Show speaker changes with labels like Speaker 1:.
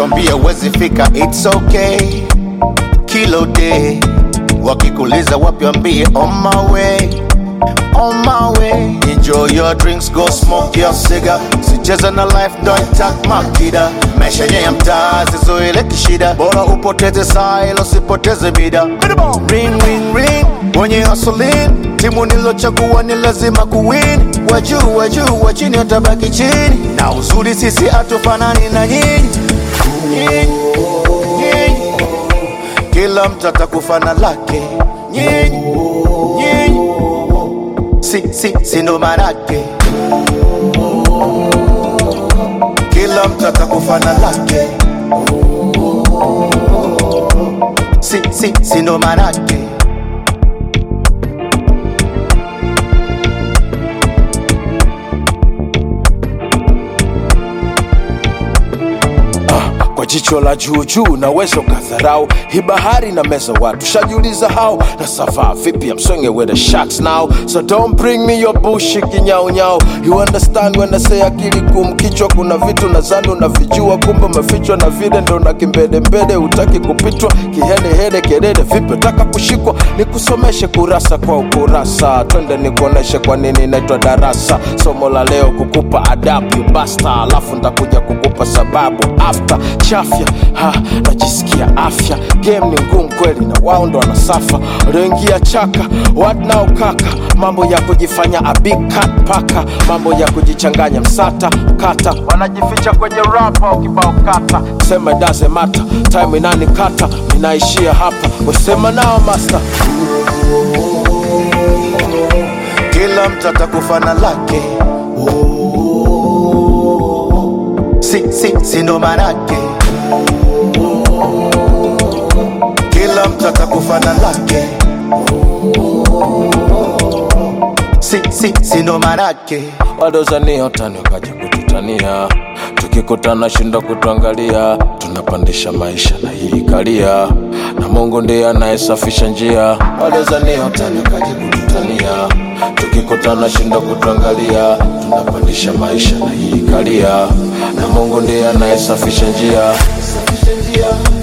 Speaker 1: wambie wezi fika, it's okay. Kilo day wakikuliza wapi, wambie on my way, on my way. Enjoy your drinks, go smoke your cigar. Sicheza na life, don't tak makida. Maisha yenye ya mtaa sizoele kishida, bora upoteze saa ila usipoteze mida. Ring ring ring, wenye hustling, timu nilochagua ni lazima kuwin. Wajuu wajuu, wa chini watabaki chini, na uzuri sisi hatufanani na nyinyi nyinyi nyinyi kila mtu atakufa na lake nyinyi nyinyi si si si ndo manake kila mtu atakufa na lake si si si ndo manake
Speaker 2: kwa jicho la juu juu naweza ukadharau hii bahari na meza watu shajiuliza hao na savaa vipi amswenge with the sharks now so don't bring me your bullshit kinyaunyau you understand when I say akili kumkichwa kuna vitu nadhani unavijua kumbe umefichwa na vile ndo na kimbedembede utaki kupitwa kihelehele kelele vipi utaka kushikwa nikusomeshe kurasa kwa ukurasa twende nikuoneshe kwa nini inaitwa darasa somo la leo kukupa adabu you basta alafu ndakuja kukupa sababu after chafya ha, najisikia afya game ni ngumu kweli na wao ndo wanasafa walioingia chaka what now kaka mambo ya kujifanya a big cat paka mambo ya kujichanganya msata kata wanajificha kwenye rap au kibao kata sema it doesn't matter time inani kata inaishia hapa wasema nao master
Speaker 1: kila mtu atakufa na lake si si si ndo manake kila mtu atakufa na lake si si si ndo manake
Speaker 2: wadozania utani wakaja kututania tukikutana shinda kutuangalia tunapandisha maisha na hii kalia na mungu ndiye anayesafisha njia wadozania utani wakaja kututania tukikutana shinda kutuangalia tunapandisha maisha na hii kalia na mungu ndiye anayesafisha njia Safisha njia